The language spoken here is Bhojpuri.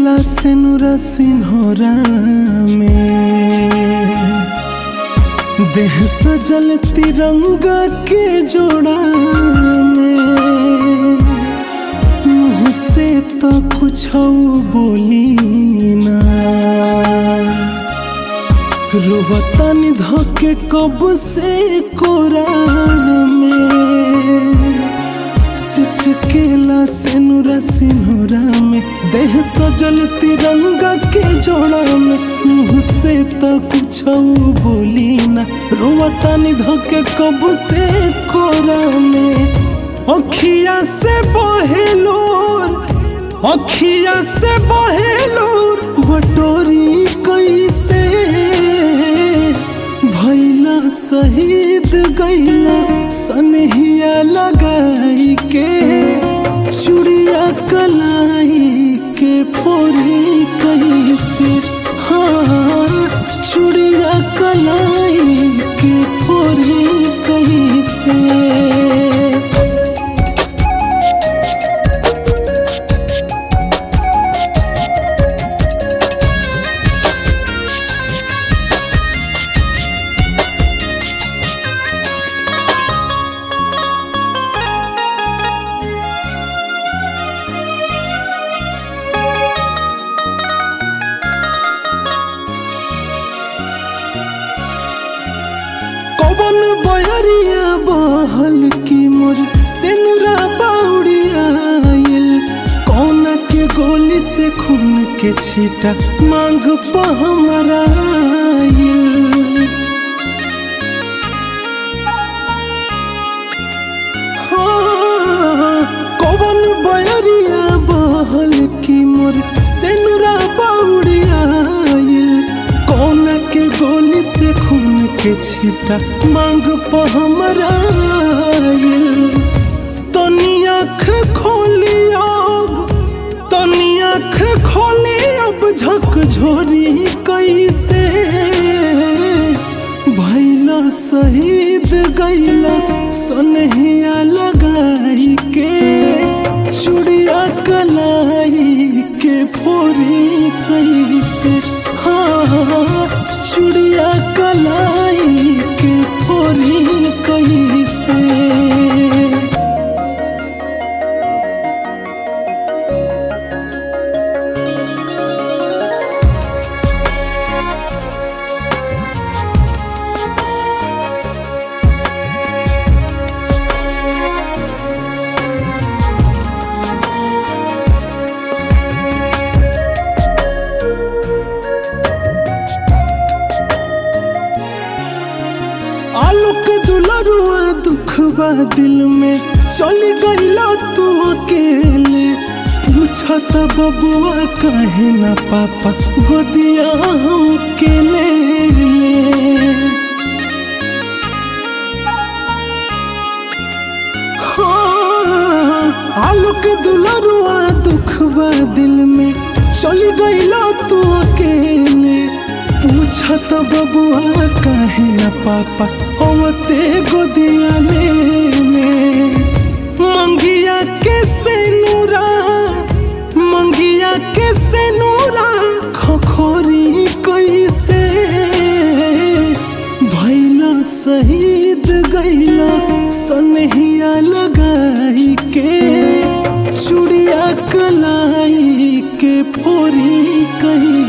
केला सेनुरा सिन्होरा में देह सजल तिरंगा के जोड़ा में मुँह से तो कुछ बोली ना रोवतानी धके कब से कोरा में सिसकेला सेनुरा सिनुरा में देह सजल तिरंगा के जोड़ा में मुँह से तो कुछ बोली ना रोवतानी धके कब से कोरा में अखिया से बहेलोर अखिया से बहेलोर बटोरी कैसे भैला शहीद गैला सनहिया लगाई के चुड़िया कलाई के फोरी कैसे हाँ चुड़िया कलाई के फोरी कैसे कौन बयरिया बहल की मोर सेनुरा बाउरिया आइल कौन के गोली से खून के छीटा मांग प हमारा आइल हाँ, कौन बयरिया बहल की मोर सेनुरा बाउरिया आइल कौन के गोली से खून के छीटा मांग प हमारा आइल तनी आँख खोली अब तनी आँख खोली अब झक झोरी कैसे भैला शहीद गैला सनहिया लगाई के चुड़िया कलाई के फोरी कैसे हाँ चुड़िया कलाई के फोरी कैसे आलोक दुलरुआ दुख बा दिल में चली गईला तू अकेले पूछत बबुआ कहे ना पापा गोदिया हम के ले ले हाँ, आलोक दुलरुआ दुख बा दिल में चली गईला तू अकेले पूछत बबुआ कहे न पापा होते गोदिया ले ले मंगिया के से नूरा मंगिया के से नूरा खखोरी कैसे भैला शहीद गैला सनहिया लगाई के चुड़िया कलाई के फोरी कही